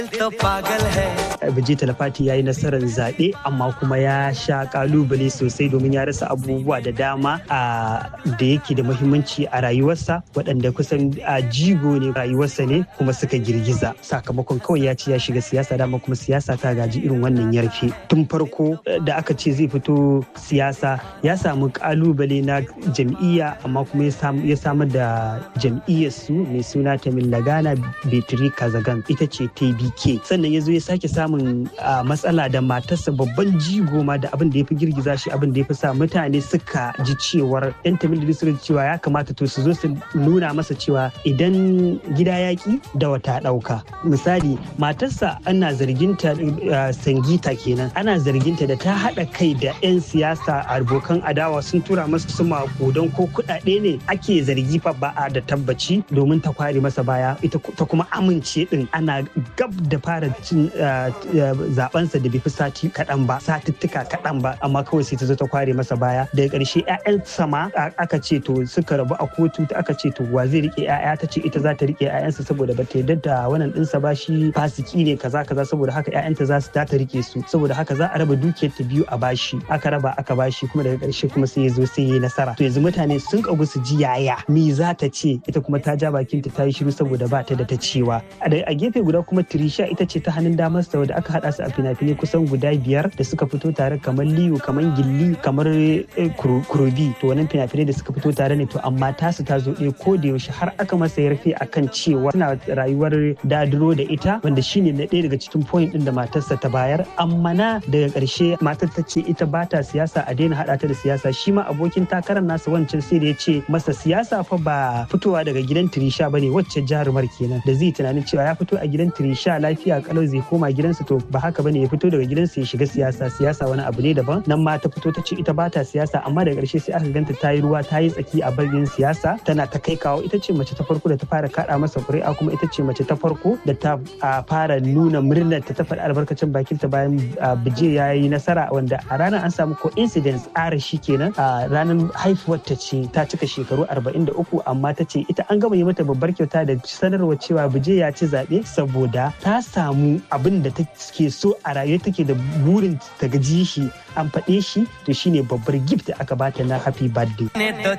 Bije Talafati ya yi nasarar zaɓe amma kuma ya sha kalubale sosai domin ya rasa abubuwa da dama da yake da muhimmanci a rayuwarsa waɗanda kusan a jigo ne rayuwarsa ne kuma suka girgiza sakamakon kawai ya ce ya shiga siyasa dama kuma siyasa ta gaji irin wannan yarfe tun farko da aka ce zai fito siyasa ya samu kalubale na jam'iyya amma kuma ya samar da jam'iyyar su mai suna Tamil Lagana Betri Kazagan ita ce TBK sannan ya zo ya sake samun matsala da matarsa babban jigo ma da abin da ya fi girgiza shi abin da ya fi sa mutane suka ji cewar yan Tamil suka ji cewa ya kamata to su zo su nuna masa cewa idan gida yaƙi da wata ɗauka misali matarsa ana zarginta sangita kenan ana zarginta da ta haɗa kai da 'yan siyasa abokan adawa sun tura masa su makudan ko kuɗaɗe ne ake zargi fa ba a da tabbaci domin ta kware masa baya ita ta kuma amince din ana gab da fara cin zabensa da bai fi sati kaɗan ba satuttuka kaɗan ba amma kawai sai ta zo ta kware masa baya daga ƙarshe 'ya'yan sama aka ce to suka rabu a kotu aka ce to wa zai rike 'ya'ya ta ce ita za ta rike 'ya'yansa saboda ba ta yarda da wannan ɗinsa ba shi fasiki ne kaza kaza saboda haka 'ya'yanta za su ta rike su saboda haka za a raba dukiyar ta biyu a bashi aka raba aka bashi kuma daga ƙarshe kuma sai ya zo sai ya yi nasara to yanzu mutane sun kagu su ji yaya me za ta ce ita kuma ta ja bakinta ta yi shiru saboda ba ta da ta cewa a gefe guda kuma Trisha ita ce ta hannun damar sa da aka hada su a fina-finai kusan guda biyar da suka fito tare kamar Liyu kamar Gilli kamar Kurobi to wannan fina-finai da suka fito tare ne to amma tasu ta zo ɗaya ko da yaushe har aka masa yarfe akan cewa suna rayuwar dadiro da ita wanda shine na ɗaya daga cikin point din da matarsa ta bayar amma na daga ƙarshe matar ta ce ita ba ta siyasa a daina haɗa ta da siyasa shi ma abokin takarar nasa wancan sai da ya ce masa siyasa fa ba fitowa daga gidan Trisha bane wacce jarumar kenan da zai tunanin cewa ya fito a gidan Trisha lafiya kalau zai koma gidansa to ba haka bane ya fito daga gidansa ya shiga siyasa siyasa wani abu ne daban nan ma ta fito ta ce ita ba ta siyasa amma daga ƙarshe sai aka ganta ta yi ruwa ta yi tsaki a bagin siyasa tana ta kai kawo ita ce mace ta farko da ta fara kaɗa masa ƙuri'a kuma ita ce mace ta farko da ta fara nuna murnar ta ta faɗi albarkacin bakinta bayan bije ya yi nasara wanda a ranar an samu coincidence ara shi kenan a ranar haifuwar ta ce ta cika shekaru 43 amma ta ce ita an gama yi mata babbar kyauta da sanarwa cewa bije ya ci zaɓe saboda ta samu abin da take so a rayuwa take da burin ta gaji shi an faɗe shi to shine babbar gift da aka bata na happy birthday.